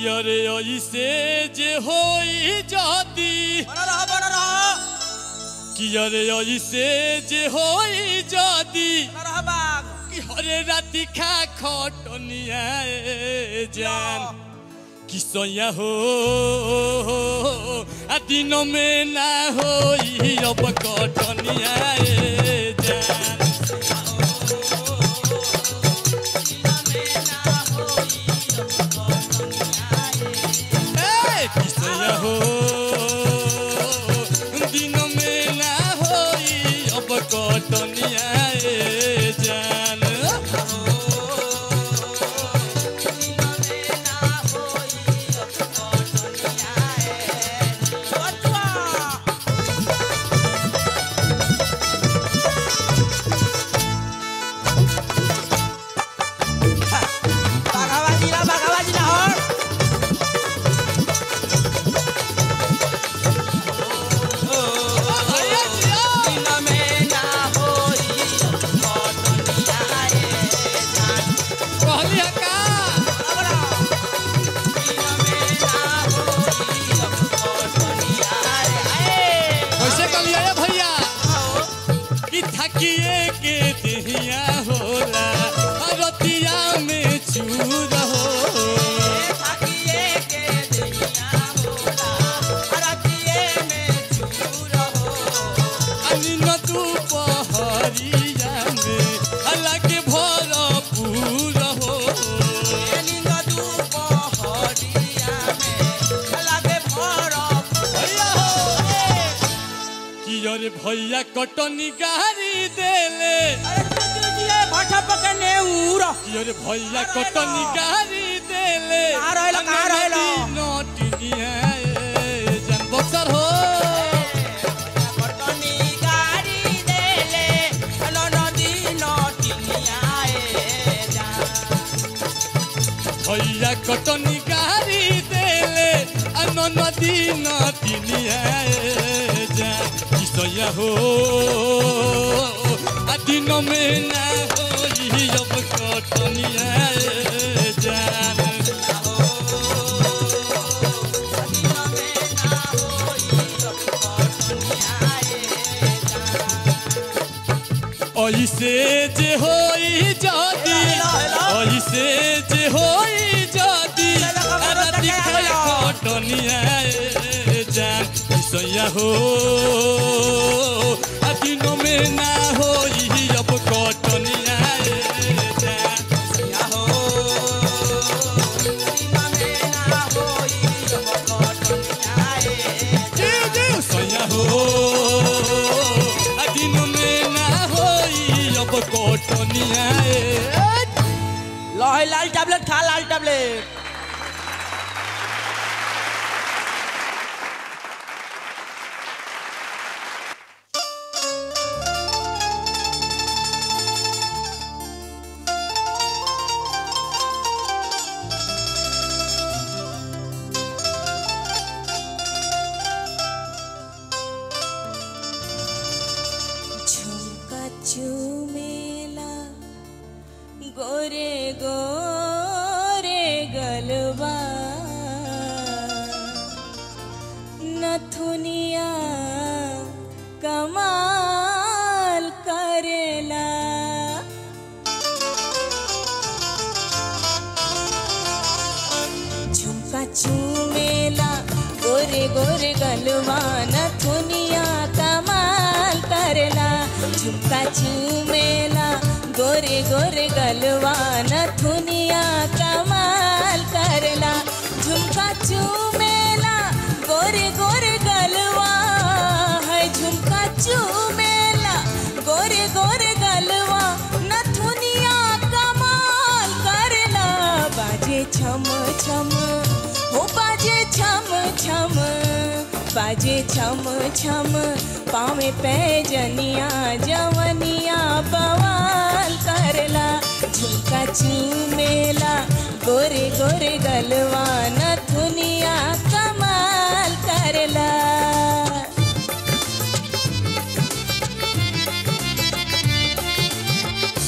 किया रे ऐसे जे होई जाती बना रहा बना रहा किया रे ऐसे जे होई जाती बना रहा बाग कि हरे राति खा खटनिया ए जान कि सोया हो आ दिनों में ना होई अब कटनिया ए जान ए, कि सोया हो दिनों में ना होई अब कटनिया ए जान बाघाबाजी ना बाघाबाजी ना हो भैया जी, कहली है का कैसे कहलिए रे भैया कि थकिए के दिहिया होला रतिया में चूर हो अनिन दुपहरिया में अलग भरपूर हो भैया हो कि अरे भैया कटनी गाड़ी देले पकड़ने उड़ कि अरे भैया कटनी गाड़ी देले कहाँ रहेला, कहाँ रहेला? नोटिनिया ए जान बक्सर हो पटनी गाड़ी देले हेलो नदी नटिनिया ए जा भैया कटनी गाड़ी देले अन नदी नटिनिया ए जान किसया हो आ दिन में ना होई अब कटनिया ए जान ऐसे जे होई जादी ऐसे जे होई जादी राति खाए कटनिया ए जान किसया हो आ दिनों में ना होई अब कटनिया ए जान या हो सीमा में ना होई अब कटनिया ए जी जी सया हो आ दिनों में ना होई अब कटनिया ए लहे लाल टैबलेट खा लाल टैबलेट झुमका चुमेला गोरे गोरे गलबा नथुनिया कमाल करेला झुमका चुमेला गोरे गोरे गलवा नथुनिया कमाल करेला झुमका चुमेला गोरे गोरे गलवा नथुनिया कमाल करेला झुमका चुमेला गोरे गोरे गलवा है झुमका चुमेला गोरे गोरे गलवा नथुनिया कमाल करेला बाजे छम छम हो बाजे छम छम बाजे छम छम पावे पैजनिया जवनिया बवाल करला झुमका चूमेला गोरे गोरे गलवा नथुनिया कमाल करला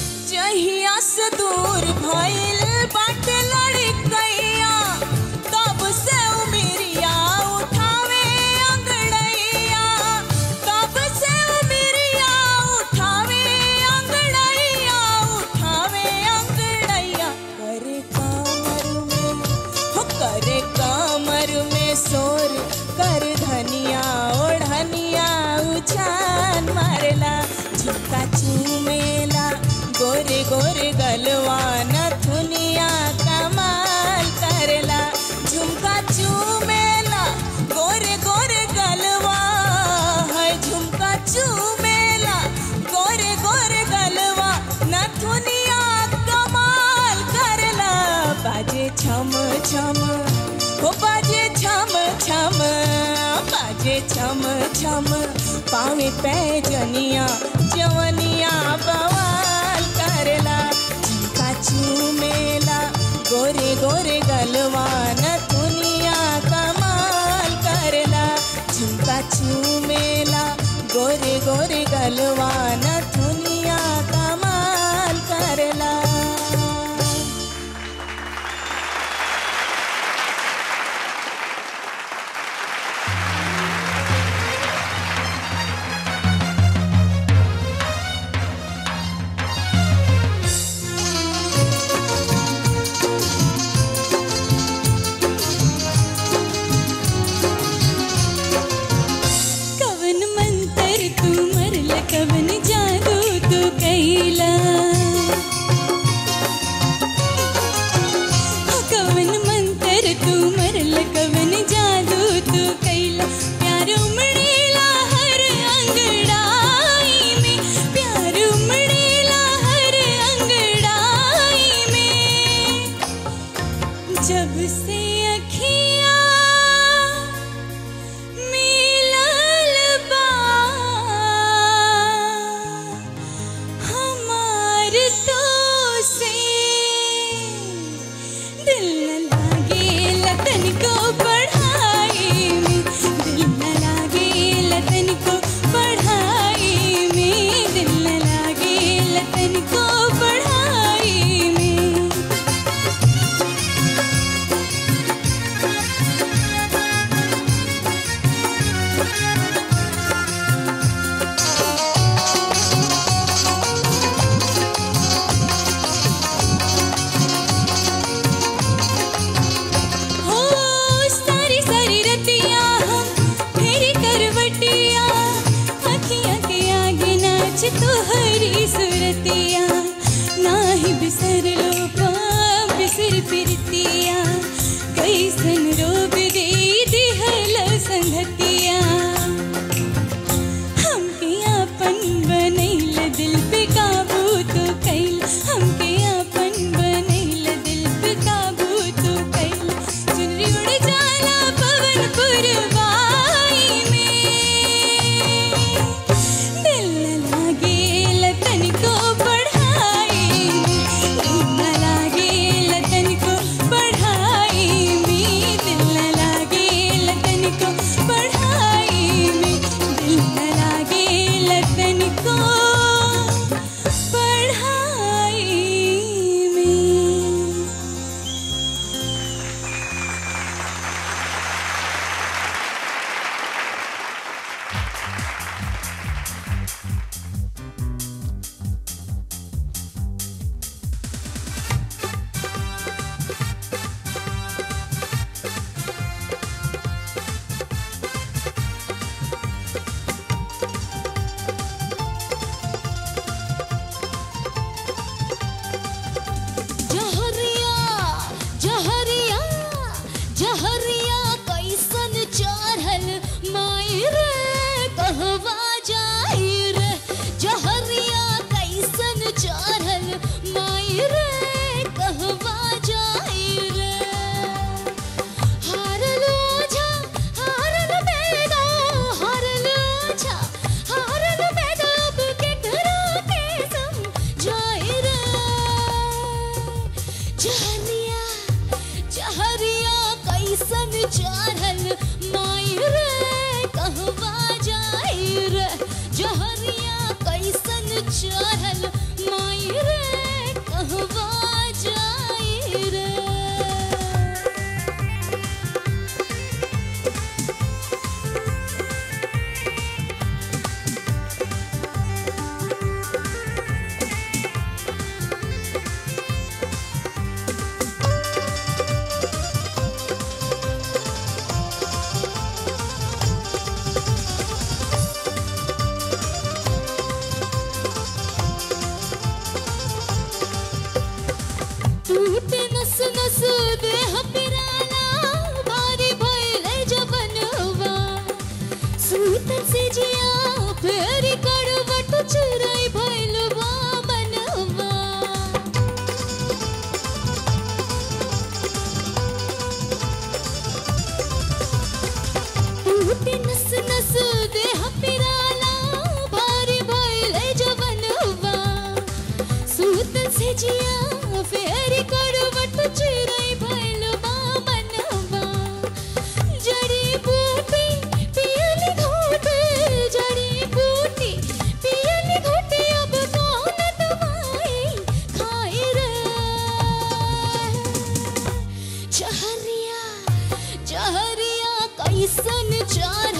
जहिया से दूर भइल बाटे लड़कैया तो बाजे छम छम पावे पैजनिया जवनिया बवाल करेला झुमका चूमेला गोरे गोरे गलवा नथुनिया कमाल करेला झुमका चूमेला गोरे गोरे गलवा नथुनिया कमाल करेला कवन मंतर तू मरल कवन जादू तू कैला हो कवन मंतर तू मरल कवन जादू तू कैला प्यार उमड़ेला हर अंगड़ाई में प्यार उमड़ेला हर अंगड़ाई में जब से अखियाँ मिलल बा हमार तो से दिल न लागे लतन को पढ़ाई में दिल न लागे लतन को पढ़ाई में दिल न लागे लतन को पढ़ाई में हो सारी सारी रतिया हम फेरी करवटिया अखियाँ के आगे नाच तोहरी सुरतिया नाही बिसर लो पा बिसर फिरतिया कैसन रोग दे दिहल संगतिया हमके आपन बनैल दिल पे काबू तो कैल हमके आपन बनैल दिल पे काबू तो कैल चुनरी उड़ जाला पवन पुरवाई में दिल न लागे लतन को पढ़ाई में दिल न लागे लतन को पढ़ाई में दिल न लागे लतन को पढ़ाई में दिल न लागे लतन को पढ़ाई में जहरिया जहरिया जहरिया कैसन चढ़ल माई रे कहवा जाई रे जहरिया कैसन चढ़ल माई रे कहवा जाई रे हारलो झा हारल बेदा हारलो झा हारल बेदा अब केकरा के समझाई रे जहरिया जहरिया कैसन चढ़ल माई रे कहवा जाई रे जहरिया कैसन चढ़ल माई रे कहवा जाई रे टूटे नस नस देह पिराना भारी भइले जवनवा सूतन से जिया फेरी करवट चुराई भइलवा बनवा टूटे नस ऐसन चार